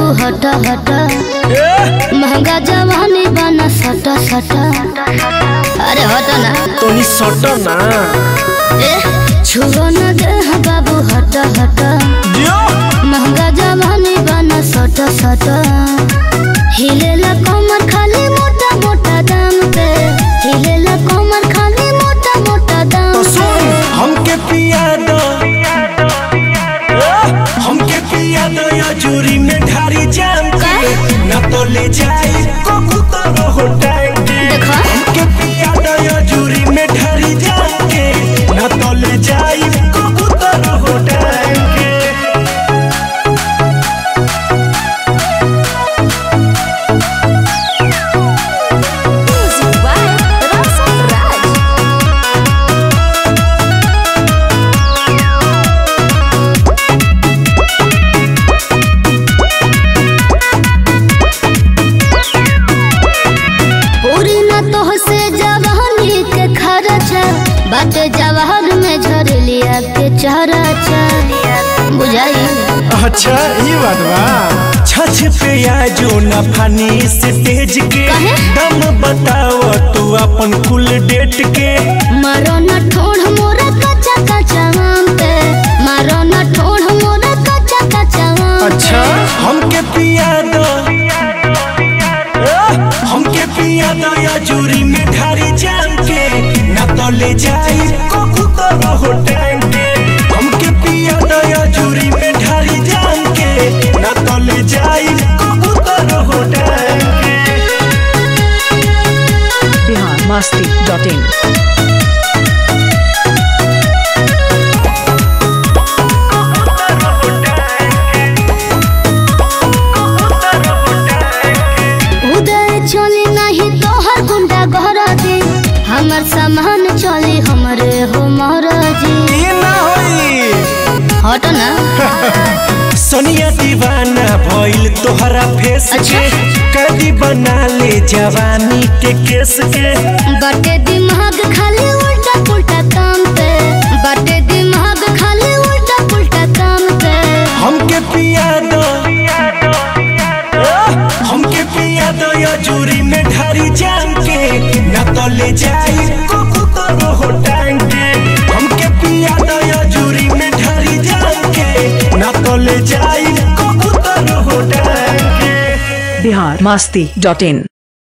हट हट महंगा जवानी बना सट सट अरे हट ना तोनी सट ना ए छुओ न दे बाबू हट हट जियो महंगा जवानी बना सट सट हिलेला कमर खाली मोटा मोटा दाम पे हिलेला कमर खाली मोटा मोटा दाम तो सुन पे हमके पिया दो ए, हमके पिया दो या चूरी में ढारी जाम के ना तो ले जाई कोकू तो रहो टाइम के देखो हमके पिया दो या चूरी में ढारी जाम के ना तो ले जाई कोकू तो रहो टाइम के पूरी न तो से जवानी के खर्चा बाटे जवाहर में झर लिया के चरचा बुझाई अच्छा ये बात बा छछ पे आजो ना फानी स्टेज के काहे? दम बताओ तू अपन कुल डेट के मारो न ठोड़ मोरा कच्चा कच्चा आम पे मारो न ठोड़ मोरा कच्चा कच्चा आम अच्छा हमके पिया दो ए, हमके पिया दो या चूरी में ढारी जाम के ना तो ले जाई कोकू तो रहो टाइम के हमके पिया दो या चूरी में ढारी जाम के ना तो ले जाई कोकू तो रहो टाइम के बिहार मस्ती डॉट इन उदय चली नहीं तोहर गुंडा घर दे हमर सामान चली हमरे हो महाराजी ये ना होई हट ना सोनिया दीवाना भइल तोहरा फेस अच्छा। के कदी बना ले जवानी के केस के बटे दिमाग खाली उल्टा पुल्टा काम पे बटे दिमाग खाली उल्टा पुल्टा काम पे हमके पिया दो ए, हमके पिया दो या चूरी में ढारी जाम के ना तो ले जाई कोकू तो रहो टांग के हमके पिया दो या चूरी में ढारी जाम के ना तो ले जाई कोकू तो रहो टांग के बिहार मस्ती डॉट इन